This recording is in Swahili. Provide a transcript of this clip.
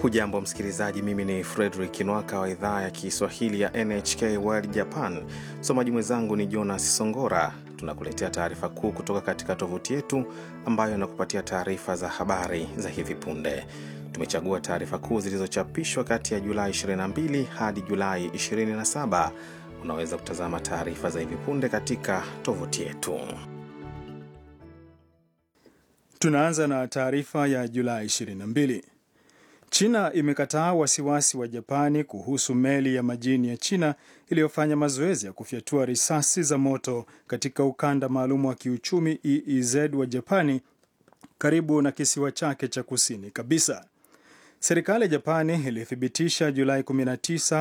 Hujambo msikilizaji, mimi ni Fredrik Nwaka wa idhaa ya Kiswahili ya NHK World Japan. Msomaji mwenzangu ni Jonas Songora. Tunakuletea taarifa kuu kutoka katika tovuti yetu ambayo inakupatia taarifa za habari za hivi punde. Tumechagua taarifa kuu zilizochapishwa kati ya Julai 22 hadi Julai 27. Unaweza kutazama taarifa za hivi punde katika tovuti yetu. Tunaanza na taarifa ya Julai 22. China imekataa wasiwasi wa Japani kuhusu meli ya majini ya China iliyofanya mazoezi ya kufyatua risasi za moto katika ukanda maalum wa kiuchumi EEZ wa Japani karibu na kisiwa chake cha kusini kabisa. Serikali ya Japani ilithibitisha Julai 19